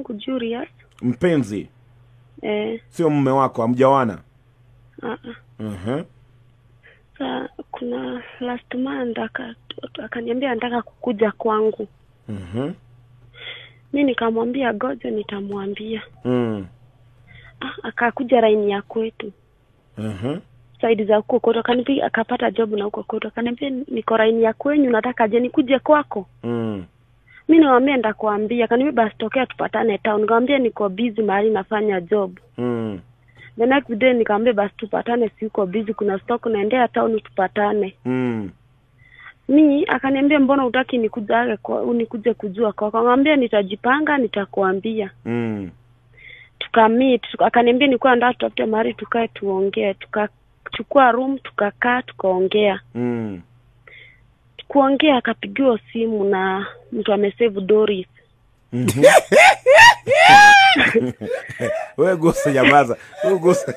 wangu Julius. Mpenzi, Eh, sio mume wako, hamjawana? ah, ah. Mhm. Sa kuna last month aka- akaniambia anataka kukuja kwangu. Mhm. Mi nikamwambia goje, nitamwambia. Mm. Ah, akakuja laini ya kwetu Mhm. saidi za huko kwetu, akanipiga akapata job na huko kwetu, akaniambia niko laini ya kwenyu, nataka je nikuje kwako? Mm. Mi nikamwambia ndakuambia. Akaniambia basi tokea tupatane town. Nikamwambia niko busy mahali nafanya job. Mm. The next day nikamwambia basi tupatane, si uko busy, kuna stock naendea town, tupatane. Mm. Mi akaniambia mbona utaki nikuje kwa nikuje kujua kwako? Akamwambia nitajipanga, nitakuambia. Mm. Tukamit, akaniambia nilikuwa nataka tutafute mahali tukae tuongee. Tukachukua room tukakaa tukaongea. Mm. Kuongea akapigiwa simu na mtu amesave Doris. Mhm. Wewe gusa, nyamaza. Wewe gusa.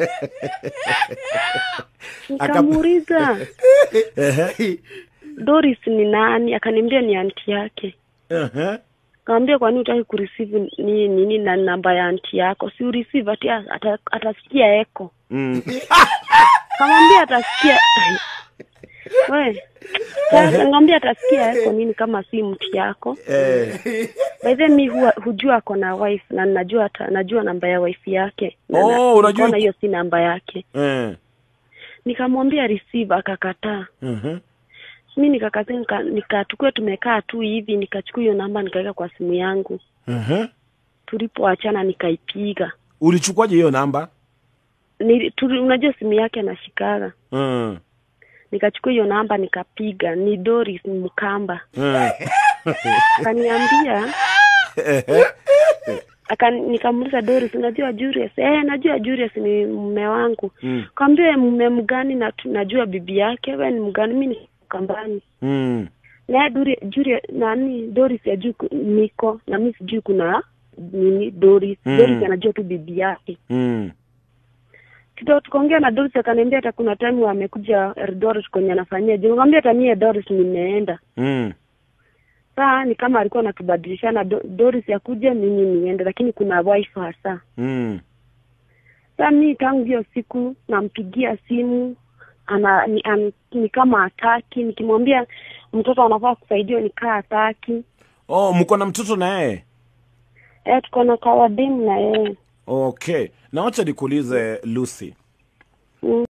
Nikamuuliza Ehe. Doris ni nani? Akaniambia ni anti yake. Ehe. Kaambia kwa nini utaki kureceive ni nini na namba ya anti yako? Si ureceive ati ata, atasikia eko. Mm. Kamwambia atasikia we ngambia atasikia eko nini kama si mti yako. Eh. By the mi huwa, hujua ako na wife na najua ata, najua namba ya wife yake. Na Oh, na- unajua- nikaona hiyo si namba yake. Eh. Nikamwambia receive akakataa. Mhm. Mi nikakataa nika, nika tukue tumekaa tu hivi nikachukua hiyo namba nikaweka kwa simu yangu. Mhm. Tulipoachana nikaipiga. Ulichukuaje hiyo namba? Ni, tuli, unajua simu yake anashikaga. Mm. Nikachukua hiyo namba nikapiga, ni Doris Mkamba. Mm. Akaniambia Ehe. aka nikamuuliza Doris, unajua Julius? Eh, najua Julius ni mume wangu. Mm. Kaambia mume mgani? na tu- najua bibi yake. Wewe ni mgani? Mimi ni Kambani. Mm. Na Duri Julius nani Doris ajui niko na mimi sijui kuna nini Doris. Mm. Doris anajua tu bibi yake. Mm. Kidogo tukaongea na Doris akaniambia hata kuna time amekuja Eldoret kwenye anafanyia. Je, nikamwambia hata mimi Doris nimeenda. Mm. Saa ni kama alikuwa anatubadilishana Do, Doris yakuja mimi niende, lakini kuna wife hasa. Mm. Saa mi tangu hiyo siku nampigia simu ana ni, an, ni kama hataki. Nikimwambia mtoto anafaa kusaidiwa nikaa hataki. Oh, mko na mtoto na yeye? Eh, tuko na kawademu na yeye Okay. Na wacha nikuulize Lucy. mm.